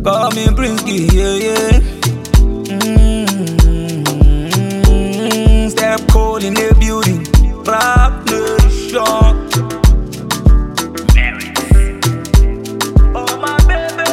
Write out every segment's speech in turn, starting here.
Call me Brinsky, yeah, yeah. Mm, Step cold in the building. Rap nation. Oh, my baby.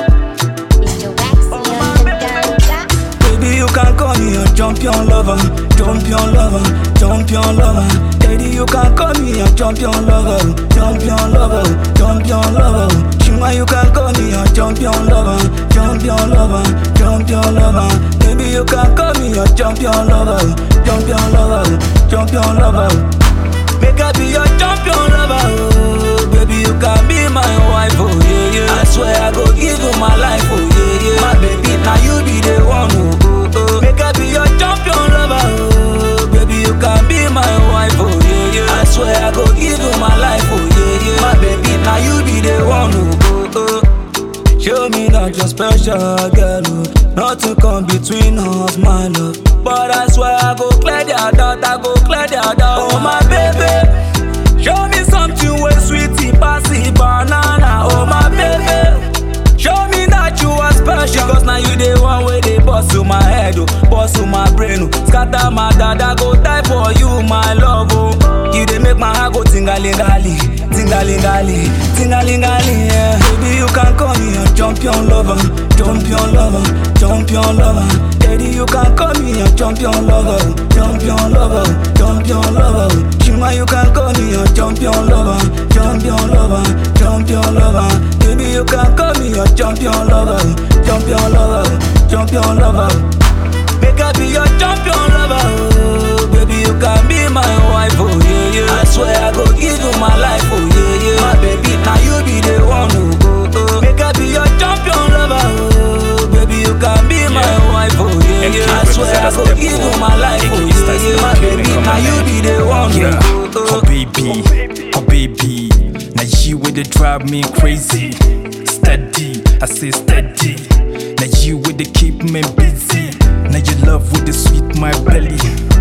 Mr. Waxy on the dance. Baby, you can call me a champion lover, champion lover, champion lover. Daddy, you can call me a champion lover, champion lover, champion lover. Shima, you can call me a champion lover, champion lover, champion lover. Baby, you can call me a champion lover, champion lover, champion lover. Make I be your champion lover, oh. Baby, you can be my wife, oh yeah, yeah. I swear I go give you my life, oh yeah, yeah. My baby, now you be the one, oh, oh, oh. Make I be your champion lover, oh. Baby, you can be my wife, oh yeah, yeah. I swear I go give you my life, oh yeah, yeah. My baby, now you be the one, oh, oh, oh. Show me that you're special, girl. oh. Nothing come between us, my love. But I swear I go clear their doubt, I go clear their doubt. Oh my baby, show me something way sweetie, passy banana. Oh my baby, show me that you are special. Cause now you the one way they bust to my head, oh, bust to my brain, oh. Scatter my dada, go die for you, my love, oh. You they make my heart go tingalingali, tingalingali, tingalingali, yeah. Baby, you can call me a champion lover, champion lover, champion lover. Daddy, you can call me a champion lover, champion lover, champion lover. Shima, you can call me a champion lover, champion lover, champion lover. Baby, you can call me a champion lover, champion lover, champion lover. Make I be your champion lover, oh Baby, you can be my wife, oh yeah, yeah I swear I go give you my life, oh yeah, yeah My baby, now you be the one, oh, oh, oh Make I be your champion lover, oh Baby, you can be my wife, oh yeah, yeah I swear I go give you my life, oh yeah, yeah My baby, now you be the one, Yeah, oh, oh, oh baby, oh baby. Now you with the drive me crazy. Steady, I say steady. Now you with the keep me busy. Now you love with the sweet my belly.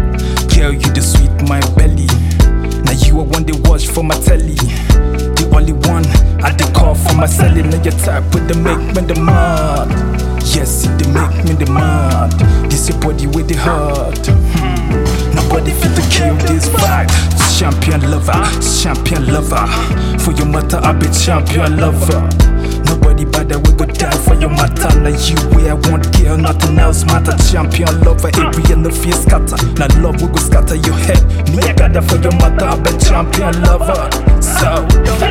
Girl, you the sweet my belly. Now you are one they watch for my telly. The only one I the call for my celly. Now your type with the make me the mad. Yes, it they make me the mad. This your body with the heart. Hmm. Nobody fit to kill this vibe. Champion lover, champion lover. For your matter, I be champion lover. Nobody better we go die for your matter. Now you where I want girl, nothing else matter. Champion lover, every and the fear scatter. Now love we go scatter your head. Me I gather for your matter, I be champion lover. So.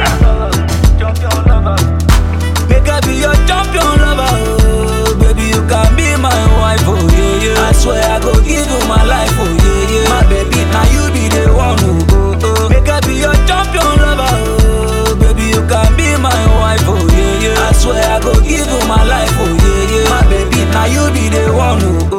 champion lover. Make I be your champion lover, oh Baby, you can be my wife, oh yeah, yeah I swear I go give you my life, oh yeah, yeah My baby, now you be the one, oh, oh, oh Make I be your champion lover, oh Baby, you can be my wife, oh yeah, yeah I swear I go give you my life, oh yeah, yeah My baby, now you be the one, oh,